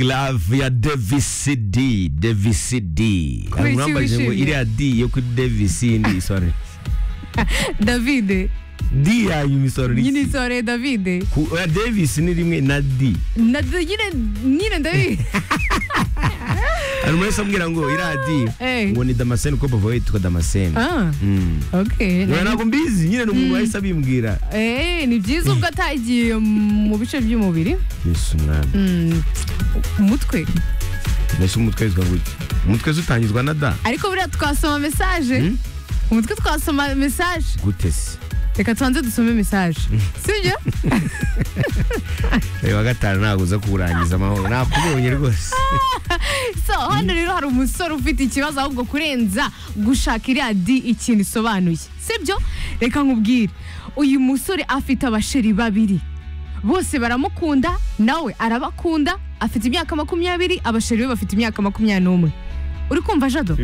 love ya Davis D Davis D Wishimishime. aramba jengo iriya D yo kuri Davis ni sorry davide D ya nyuma isoro ni nyine iki? isore davide Ku- oya Davis ni rimwe na D na da- nyine nyine davide arimo yose ambwira ngo iriya D Eh. ngo ni Damascene ko bava yitwa Damascene ah Mm. okay Ngo ntabwo mbizi nyine ni umuntu wahise abimbwira Eh, ni byiza ubwo atagiye mu bice by'umubiri Yesu mwana Mm, umutwe mbese umutwe witwa gutya umutwe zutangizwa na da ariko buriya twasoma mesaje Mm? umutwe twasoma mesaje gute se reka tubanze dusome mesaje sibyo uyu wa gatanu ntabwo uza kuwurangiza amahoro nakubonye rwose so hano rero hari umusore ufite ikibazo ahubwo kurenza gushaka iriya di ikintu isobanuye sibyo reka nkubwire uyu musore afite abasheri babiri bose baramukunda nawe arabakunda afite imyaka makumyabiri abasheri be bafite imyaka makumyabiri n'umwe uri kumva jado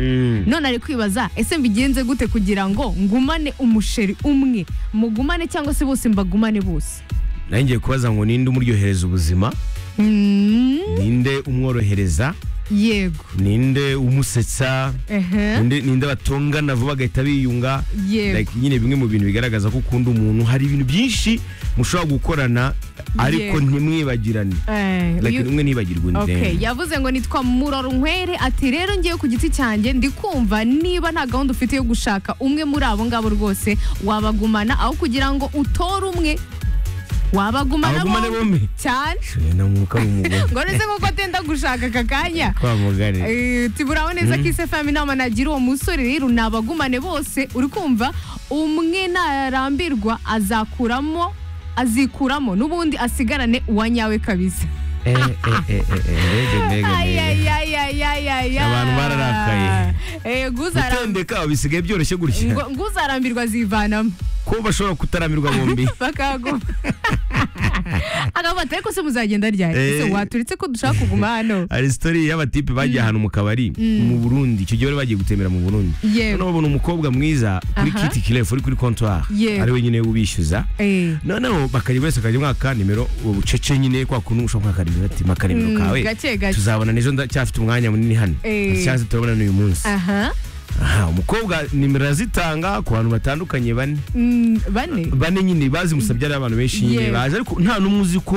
none ari kwibaza ese mbigenze gute kugira ngo ngumane umusheri umwe mugumane cyangwa se bose mbagumane bose nangiye kubaza ngo ninde umuryohereza ubuzima Mm, ninde umworohereza yego ninde umusetsa ehe ninde ninde batongana vuba bagahita biyunga Yego. like nyine bimwe mu bintu bigaragaza ko ukunda umuntu hari ibintu byinshi mushobora gukorana ariko Yego. ntimwibagirane Eh, like uyu- umwe ntibagirwe undi Okay, yavuze ngo nitwa Murorunkwere ati rero ngiye ku giti cyanjye ndi kumva niba nta gahunda ufite yo gushaka umwe muri abo ngabo rwose wabagumana aho kugira ngo utore umwe wabagumana Abagumane bombi. cyane Shwe, na mwuka w'umugore ngo nese nk'uko atenda gushaka aka kanya kwa mugari Eh, tuburaho neza ko isefami inama nagira uwo musore rero ni abagumane bose uri kumva umwe narambirwa azakuramo azikuramo n'ubundi asigarane uwa nyawe kabisa Eh, eh, eh, eh, eh, mbega, mbega, mbega. Abantu bararakaye. bararakaye gutendeka bisigaye byoroshye gutya nguzarambirwa azivanamo ko bashobora kutaramirwa bombi bakaguma akabata ariko se muzagenda ryari Eh. ese waturetse ko dushaka kuguma hano hari sitori y'abatipe bagiye ahantu mu kabari mu burundi icyo gihe bari bagiye gutembera mu burundi Yego. noneho babona umukobwa mwiza kuri Aha. kiti kirefu uri kuri kontwari Yego. ari wenyine ubishyuza Eh. noneho bakajya buri wese akajya mwaka nimero ubu bucece nyine kwa kuntu ushobora mwaka nimero ati maka nimero Mm, kawe gake gake. tuzabona ejo ndacyafite umwanya munini hano Eh. cyangwa turabona n'uyu munsi aha aha umukobwa nimero arazitanga ku bantu batandukanye bane Mm, bane bane nyine bazimusabye ari abantu benshi nyine Yego. baje ariko nta n'umwe uzi ko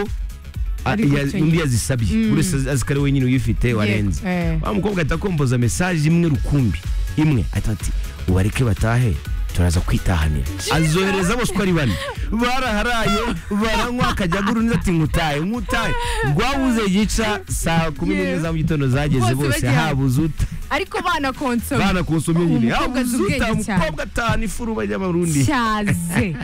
a- Ari ya- gucengera. undi yazisabye buri wese azi ko ari wenyine uyifite warenze eh. wa mukobwa ahita akompoza mesaje imwe rukumbi imwe ahita ati ubareke batahe turaza kwitahanira azohereza bose uko ari bane baraharaye baranywa akajya agura undi ati nkutahe nkutahe rwabuze gica saa kumi n'imwe Yewe. za mu gitondo zageze Bose bose bagiye habuze uta ariko bana konsoma bana konsomye nyine Umukobwa azi habuze uta ubwenge cyane. umukobwa atahana ifuru bajya amarundi cyaze